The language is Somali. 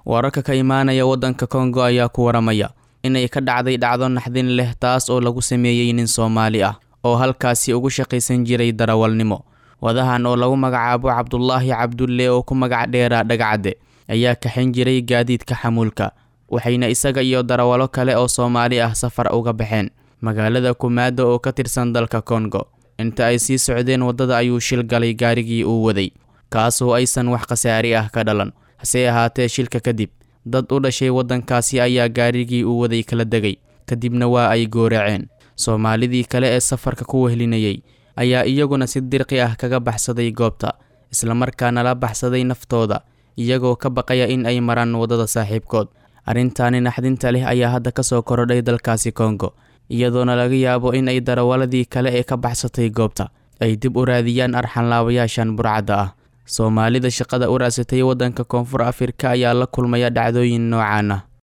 wararka ka imaanaya waddanka kongo ayaa ku waramaya inay ka dhacday dhacdo naxdin leh taas oo lagu sameeyey nin soomaali ah oo halkaasi ugu shaqaysan jiray darawalnimo wadahan oo lagu magacaabo cabdulaahi cabdulle oo ku magac dheeraa dhagacadde ayaa kaxin jiray gaadiidka xamuulka waxayna isaga iyo darawalo kale oo soomaali ah safar uga baxeen magaalada kumaado oo ka tirsan dalka kongo inta ay sii socdeen waddada ayuu shil galay gaarigii uu waday kaasoo aysan wax khasaari ah ka dhalan hase ahaatee shilka kadib dad u dhashay waddankaasi ayaa gaarigii uu waday kala degay kadibna waa ay gooraceen soomaalidii kale ee safarka ku wehlinayay ayaa iyaguna si dirqi ah kaga baxsaday goobta islamarkaana la baxsaday naftooda iyagoo ka baqaya in ay maraan waddada saaxiibkood arrintaani naxdinta leh ayaa hadda ka soo korodhay dalkaasi kongo iyadoona laga yaabo in ay darawaladii kale ee ka baxsatay goobta ay dib u raadiyaan arxanlaabayaashan burcadda ah soomaalida shaqada u raasatay waddanka koonfur afrika ayaa la kulmaya dhacdooyin noocaan ah